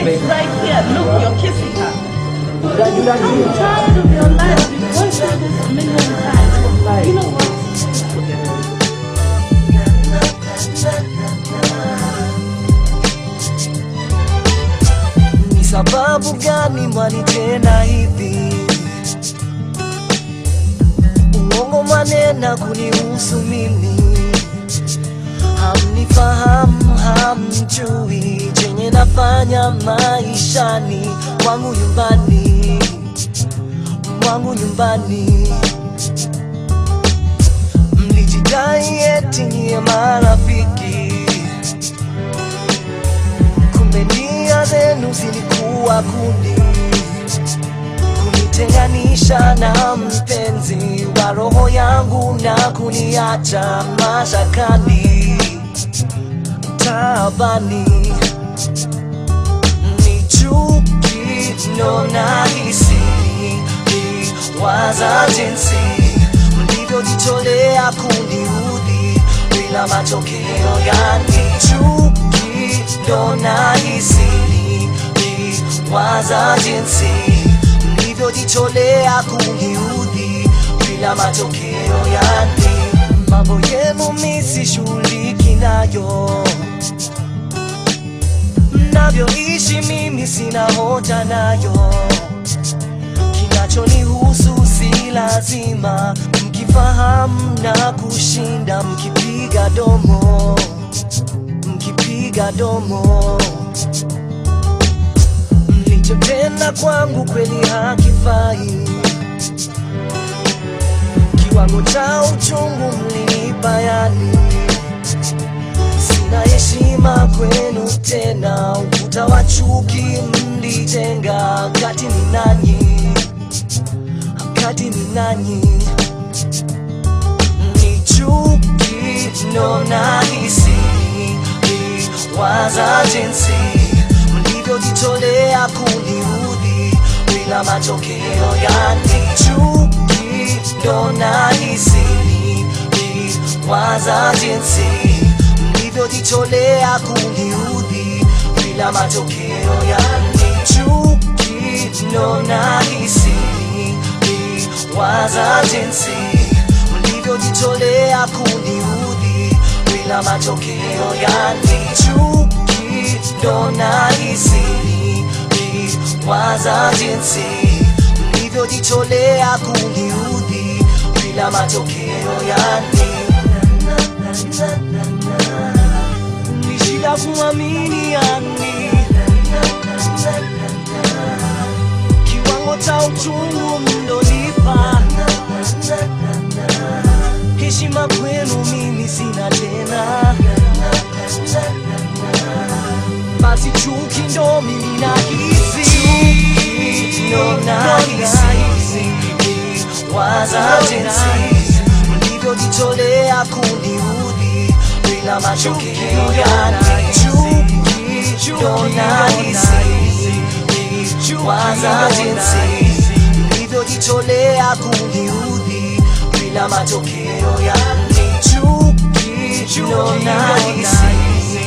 baby. Right here, look, you're kissing her. That you like I'm it? tired of your lies. We've gone through this a million times. You know what? Ni sababu gani mwanitenda hivi? Uongo manena kunihusu mimi, hamnifahamu, hamjui chenye nafanya maishani mwangu nyumbani, mwangu nyumbani. Mlijidai eti nyie marafiki kumbe nia zenu zilikuwa kundi kunitenganisha na mpenzi wa roho yangu na kuniacha mashakani taabani ni chuki ndo nahisi waza jinsi mlivyojitolea kuniudhi bila matokeo yani chuki ndo nahisi waza jinsi mlivyojitolea kuniudhi bila matokeo yani mambo yenu misishughuliki nayo mnavyoishi mimi sina hoja nayo kinachonihusu si lazima mkifahamu na kushinda mkipiga domo mkipiga domo mlichotenda kwangu kweli hakifai kiwango cha uchungu mlinipa yani sina heshima kwenu tena ukuta wa chuki mlitenga kati ni nanyi kati ni nanyi ni chuki ndo nahisi waza jinsi mlivyojitolea kuniudhi bila matokeo yani chuki ndo nahisi waza jinsi mlivyojitolea kuniudhi bila matokeo yani chuki ndo nahisi waza jinsi mlivyojitolea kuniudhi bila matokeo yani chuki ndo nahisi waza jinsi mlivyojitolea kuniudhi bila matokeo yani ni shida kuamini yani kiwango cha uchungu mlonipa heshima kwenu mimi sina tena basi chuki ndo mimi nahisi ndo nahisi waza jinsi mlivyojitolea kuniudhi bila matokeo yani chuki ndo nahisi waza jinsi mlivyojitolea kuniudhi bila matokeo yani chuki ndo nahisi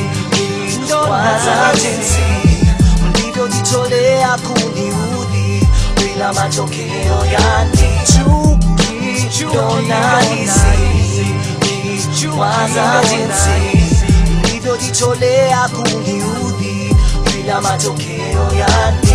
waza jinsi mlivyojitolea kuniudhi bila matokeo yani chuki ndo nahisi waza jinsi mlivyojitolea kuniudhi bila matokeo yani